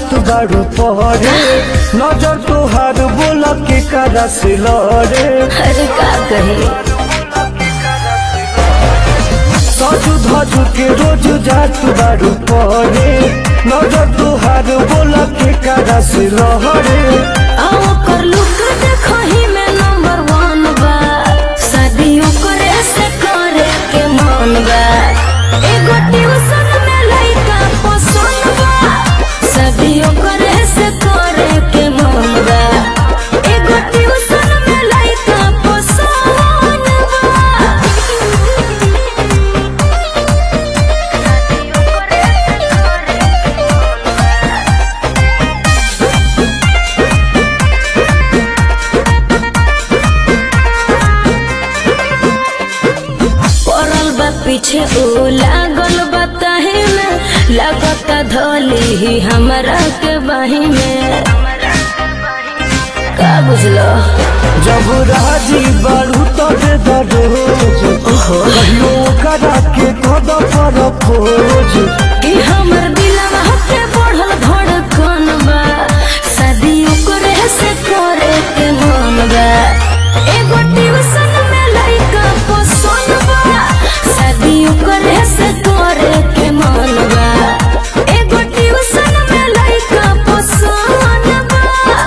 जात बारू पहरे नजर तोहार बोला के करा से लड़े अरे का कहे सजू धजू के रोज जात बारू पहरे नजर तोहार बोला के करा से लड़े आओ कर लुक देखो ही में नंबर वन बा शादियों करे से करे के मन बा एगो ट्यूशन में लइका पसंद बा शादियों करे से करे के मन बा एगो ट्यूशन में लइका पसंद पड़ल बा पीछे ओ लागल बा ताही में लगता धोली ही हमरा के बाही में का बुझलो जब राजी बारू तबे दरोज कहियो करा के कद पर खोज कि हमर दिलवा के बढ़ल धड़कन बा शादियों करे से करे के मन बा एगो ट्यूशन में लइका पसंद बा शादियों करे से करे के मन बा एगो ट्यूशन में लइका पसंद बा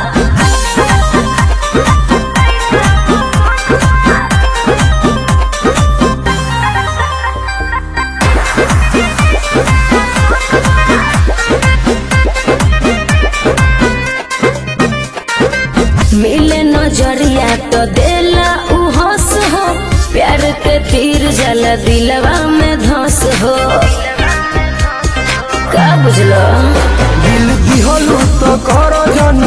मिले नजरिया तो देला उ हंस हो प्यार के तीर जल दिलवा में धस हो का बुझलो दिल दिहलू तो कर जन